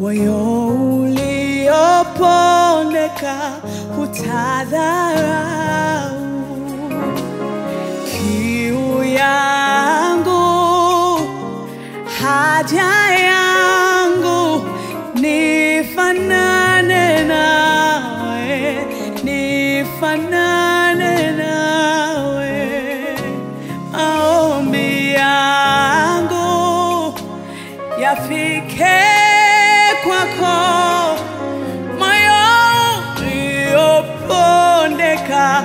moyo uliopondeka hutadharau kiu yangu haja yangu nifanane nawe nifanane nawe maombi yangu yafike kwako moyo uliopondeka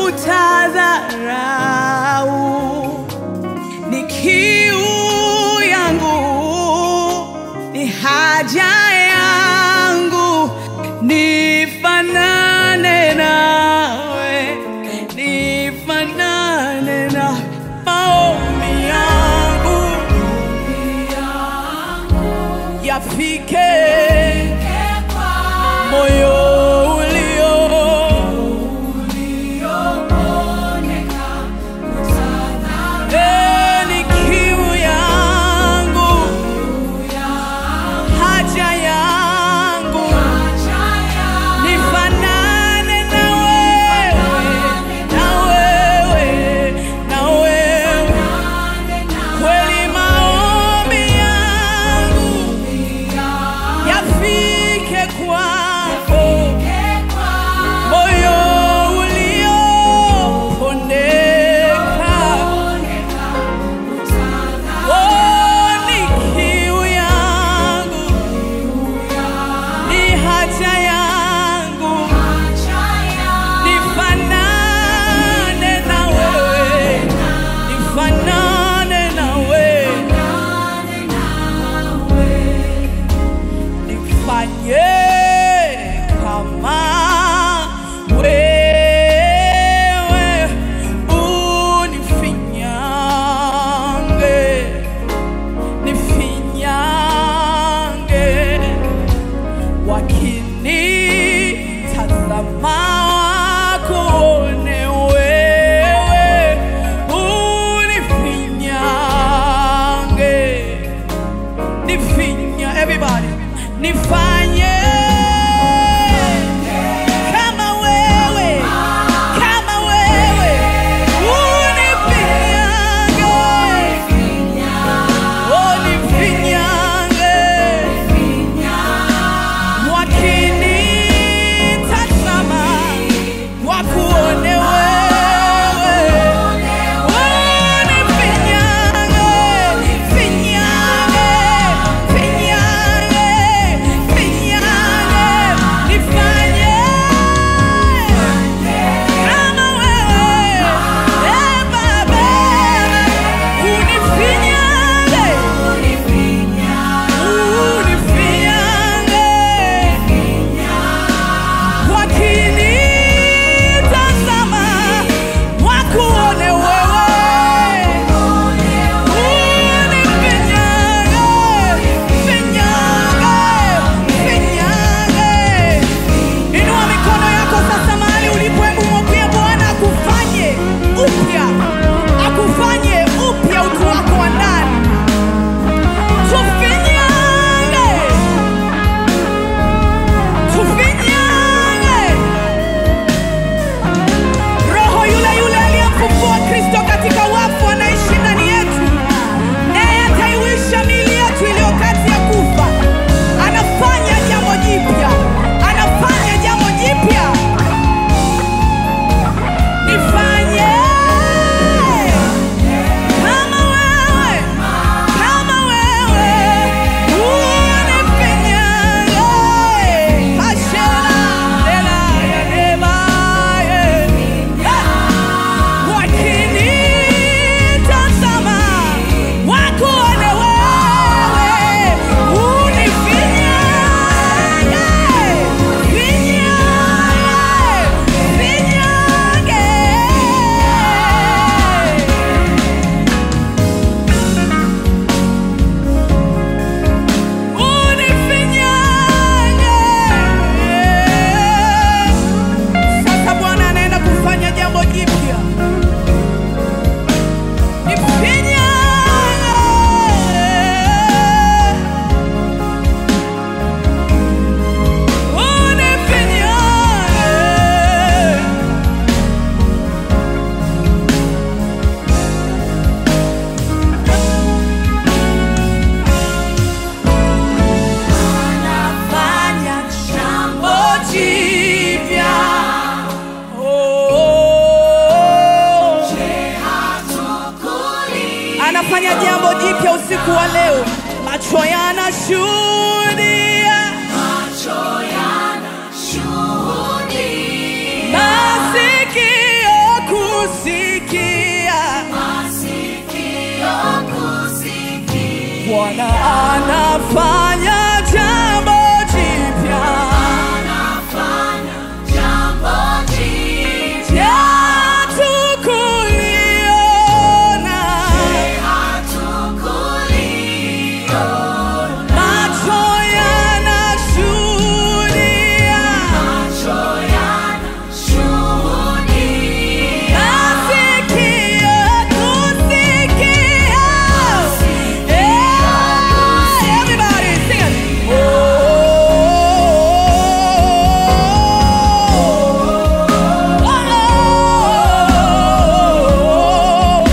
hutadharau ni kiu yangu ni haja yangu nifanane nawe nifanane na maombi yangu yafike moyo ulio Eh, ni kiu yangu haja yangu nifanane na wewe na wewe na wewe kweli maombi yangu yafike kwako moyo uliopondeka Oh, ni kiu yangu ni haja yangu nifanane na wewe nifanane na wewe nifanye kama wewe unifinyange nifinyange wakinitazama wakuone wewe unifinyange nifinya everybody nifanye kama wewe kama wewe unifinyange oh nifinyange wakinitazama wakuone wa leo, macho yanashuhudia, masikio kusikia, Bwana anafanya jambo jipya. Hatukuliona, macho yanashuhudia, masikio kusikia. Yeah, everybody sing it. Oh,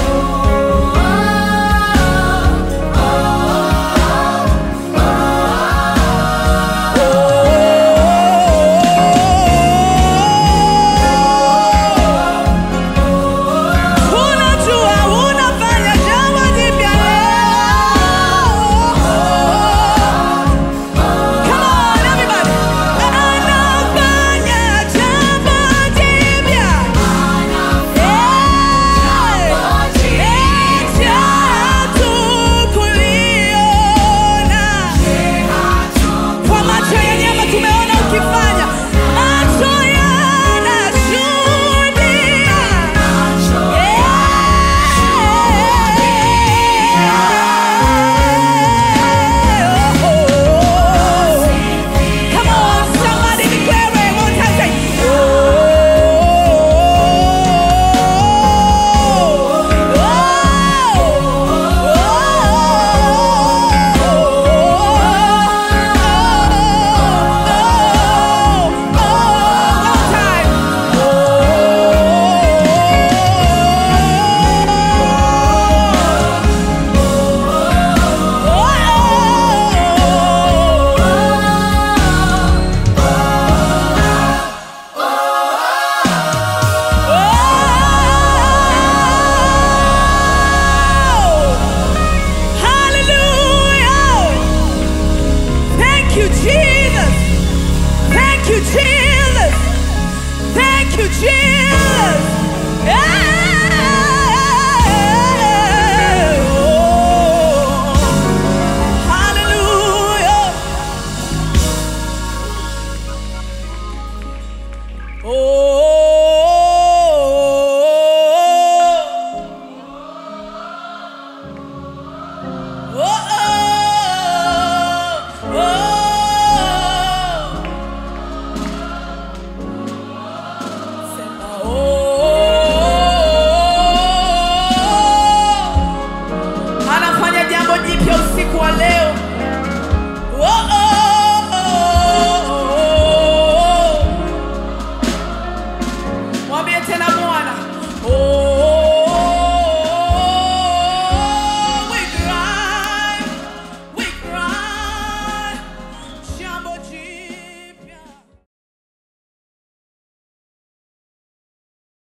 Unajua unafanya jambo jipya leo. Come on everybody. Anafanya jambo jipya. Eti hatukuliona. Kwa macho ya nyama tumeona ukifanya. Macho yanashuhudia. Come on, somebody declare it one time. Say, Hallelujah! Thank you, Jesus. Thank you, Jesus. Thank you, Jesus. Yeah. Oh, hallelujah. Oh. Oh, oh, oh. Sema, oh. Anafanya jambo jipya usiku wa leo.